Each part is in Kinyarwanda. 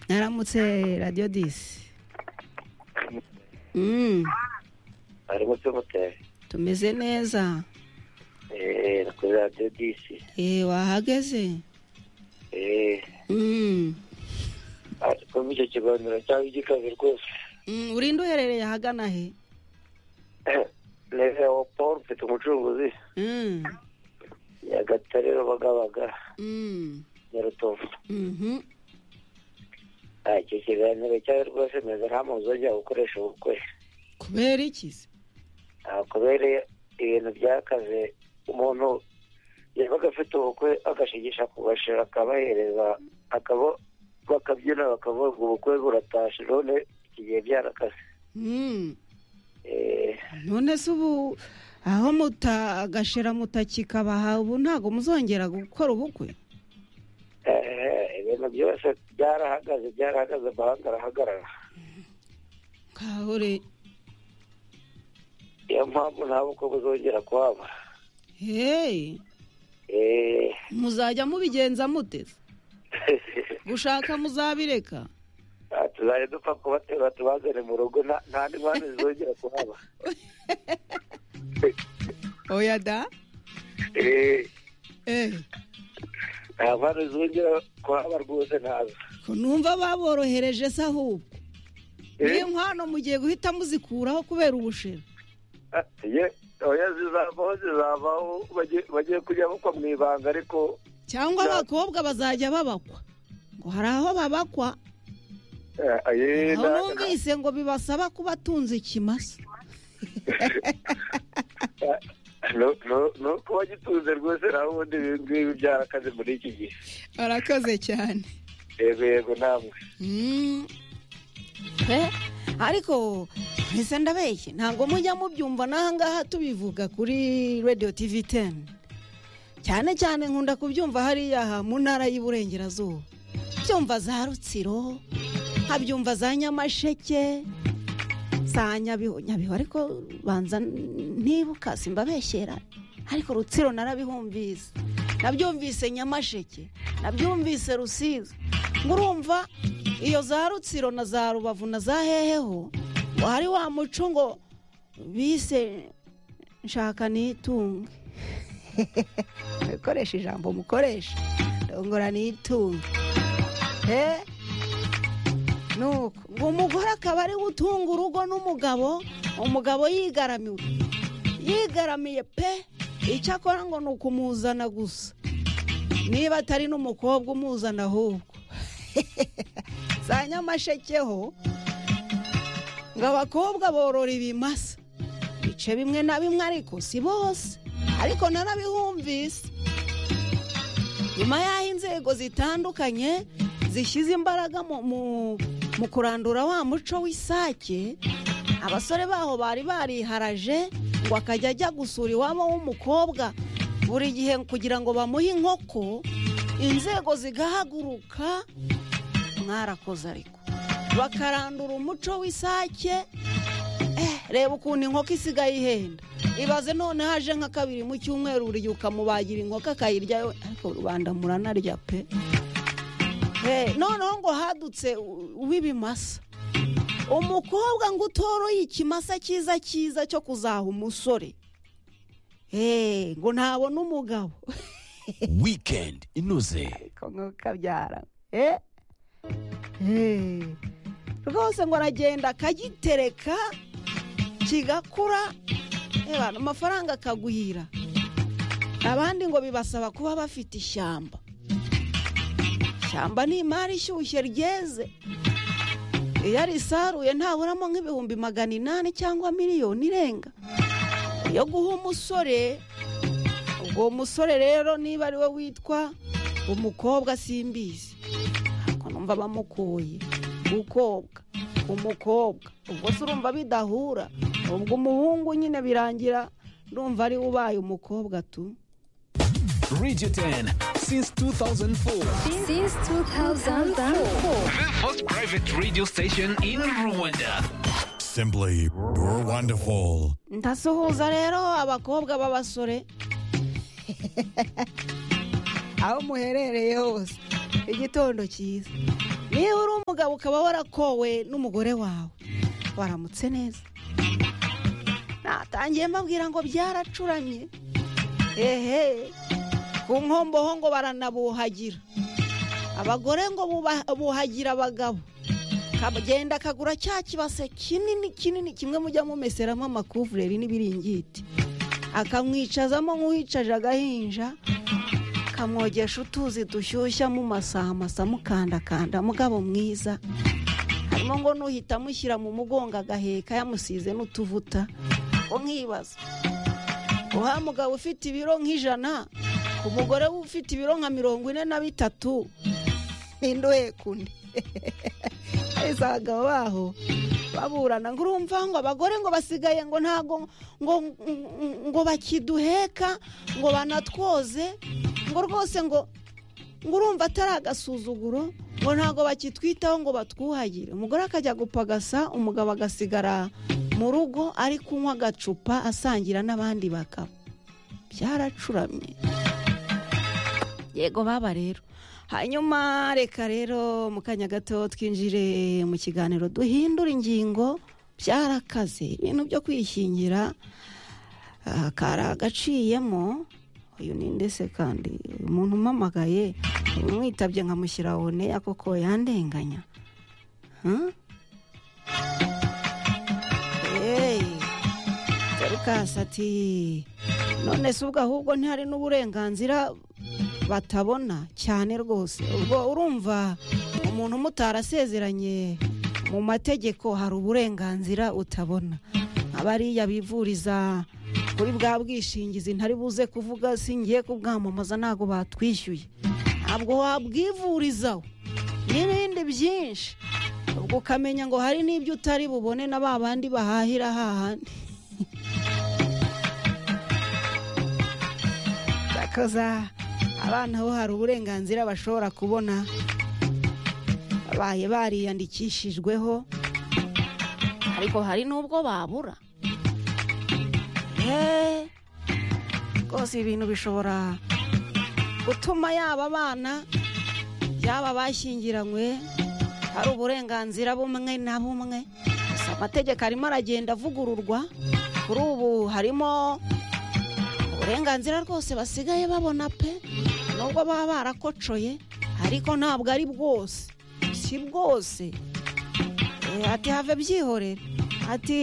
mwaramutse radiyo disi mwaramutse muteye tumeze neza eee ni kuri radiyo disi eee wahageze eee Mm. ariko muri icyo kiganiro cyangwa igikaze rwose Mm, urinde uherereye ahagana he neza wa paul mfite umucunguzi Mm. nyagatare rubagabaga Mm. nyarutovu Mhm. Ah, icyo kiganiro cyawe rwose meza nta muntu uzajya gukoresha ubukwe kubera iki se Ah, kubera ibintu byakaze umuntu yabaga afite ubukwe agashigisha ku bashira akabahereza akabo bakabyina bakavuga ubukwe buratashe none iki gihe byarakaze Mm. Eh, none se ubu aho muta agashira mutakikabaha ubu ntabwo muzongera gukora ubukwe eh, ibintu byose byarahagaze byarahagaze amahanga arahagarara kahure niyo mpamvu nta bukwe buzongera kuhaba hey Eh, muzajya mubigenza mute se? gushaka muzabireka ah, tuzajya dupfa kubatera tubazane mu rugo nta nta n'impamvu zizongera kuhaba oya da Eh, eh nta mpamvu zizongera kuhaba rwose ntazo ko numva baborohereje se ahubwo Eh. niyo nkwano mugiye guhita muzikuraho kubera ubushera ye oya zizavaho zizavaho bagiye- bagiye kujya bakwa mu ibanga ariko cyangwa Ya. abakobwa bazajya babakwa ngo hari aho babakwa eh, aye, aho na- numvise ngo bibasaba kuba atunze ikimasa nu- nu- ni uko wagitunze rwose nawe ubundi ibi ngibi byarakaze muri iki gihe barakoze cyane yego yego namwe Mm. Eh, ariko ese ndabeshye ntabwo mujya mubyumva n'aha ngaha tubivuga kuri radiyo tivi teni cyane cyane nkunda kubyumva hariya ha- mu ntara y'Iburengerazuba byumva za rutsiro nkabyumva za nyamasheke za nyabihu nyabihu ariko banza ntibuka simbabeshyera ariko rutsiro narabihumvise nabyumvise nyamasheke nabyumvise rusizi ngo urumva iyo za rutsiro na za rubavu na za heheho ngo hari wa muco ngo bise nshaka nitunge ukoresha ijambo mukoresha ndongora nitunge he nuko ngo umugore akaba ari we utunga urugo n'umugabo umugabo yigaramiwe yigaramiye pe icyo akora ngo ni ukumuzana gusa niba atari n'umukobwa umuzana ahubwo za nyamashekeho ngo abakobwa borora ibimasa bice bimwe na bimwe ariko si bose ariko narabihumvise nyuma y'aho inzego zitandukanye zishyize imbaraga mu, mu, mu kurandura wa muco w'isake abasore baho bari bariharaje ngo akajya ajya gusura iwabo w'umukobwa buri gihe kugira ngo bamuhe inkoko inzego zigahaguruka mwarakoze ariko bakarandura umuco w'isake eh, reba ukuntu inkoko isigaye ihenda ibaze none haje nka kabiri mu cyumweru buri gihe ukamubagira inkoko akayirya we ariko rubanda muranarya pe Eh, noneho ngo hadutse u- uw'ibimasa umukobwa ngo utoroye ikimasa cyiza cyiza cyo kuzaha umusore Eh, ngo ntabona umugabo weekend inoze ariko nkukabyara eh Eh. rwose ngo aragenda akagitereka kigakura reba amafaranga akaguhira abandi ngo bibasaba kuba bafite ishyamba ishyamba ni imari ishyushye ryeze iyo arisaruye ntaburamo nk'ibihumbi magana inani cyangwa miliyoni irenga yo guha umusore ubwo musore rero niba ari we witwa umukobwa simbizi ntabwo numva bamukuye gukobwa umukobwa ubwo se urumva bidahura ubwo umuhungu nyine birangira ndumva ari we ubaye umukobwa tu radio 10 since 2004 Since 2004. the first private radio station in rwanda Simply, you're wonderful. ndasuhuza rero abakobwa b'abasore aho muherereye hose igitondo cyiza niba uri umugabo ukaba warakowe n'umugore wawe waramutse neza natangiye mbabwira ngo byaracuramye ehe ku nkomboho ngo baranabuhagira abagore ngo buba- buhagira abagabo kagenda kagura cya kibase kinini kinini kimwe mujya mumeseramo amakuvureri n'ibiringiti akamwicazamo nk'uwicaje agahinja kamwogesha utuzi dushyushya mu masamasa mukandakanda mugabo mwiza harimo ngo nuhita amushyira mu mugongo agaheka yamusize n'utuvuta ngo nkibaza uha mugabo ufite ibiro nk'ijana ku mugore ufite ibiro nka mirongo ine na bitatu nindoye kundi ahise abagabo baho baburana ngo urumva ngo abagore ngo basigaye ngo ntago ngo ngo bakiduheka ngo banatwoze ngo rwose ngo ngo urumva atari agasuzuguro ngo ntago bakitwitaho ngo batwuhagire umugore akajya gupagasa umugabo agasigara mu rugo ari kunywa agacupa asangira n'abandi bagabo byaracuramye yego baba rero hanyuma reka rero mu kanya gato twinjire mu kiganiro duhindura ingingo byarakaze ibintu byo kwishyingira ah, karagaciyemo uyu ni ndetse kandi uyu muntu umpamagaye umwitabye nkamushyira oneya koko yandenganya Huh? Hey, Dorcas ati none se ubwo ahubwo ntihari n'uburenganzira batabona cyane rwose ubwo urumva umuntu umutarasezeranye mu mategeko hari uburenganzira utabona abariya bivuriza kuri bwa bwishingizi ntari buze kuvuga singiye kubwamamaza ntabwo batwishyuye ntabwo wabwivurizaho n'ibindi byinshi ubwo ukamenya ngo hari n'ibyo utari bubone na ba bandi bahahira hahandi Yakoza abana bo hari uburenganzira bashobora kubona babaye bariyandikishijweho ariko hari n'ubwo babura Eee, rwose ibintu bishobora gutuma yaba abana yaba bashyingiranywe hari uburenganzira bumwe na bumwe gusa amategeko arimo aragenda avugururwa kuri ubu harimo uburenganzira rwose basigaye babona pe nubwo baba barakocoye ariko ntabwo ari bwose si bwose Eh, ati have byihorere ati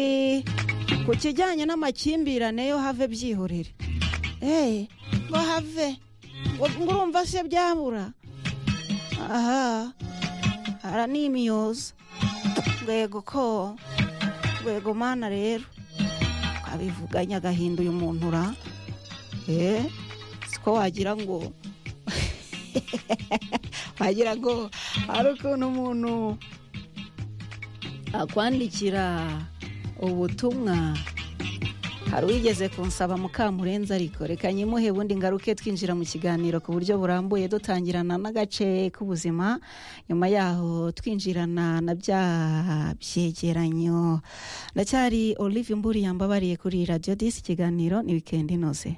ku kijyanye n'amakimbirane yo have byihorere Eh, ngo have ngo ngo urumva se byabura aha ara ni imyozo rwego ko rwego mana rero twabivuganye agahinda uyu muntu ra Eh, siko wagira ngo wagira ngo hari ukuntu umuntu akwandikira ubutumwa hari uwigeze kunsaba mukamurenza ariko reka nyimuhe bundi ngaruke twinjira mu kiganiro ku buryo burambuye dutangirana n'agace k'ubuzima nyuma yaho twinjirana na bya byegeranyo ndacyari olive mburi yambabariye kuri radiyo disi ikiganiro ni wikendi inoze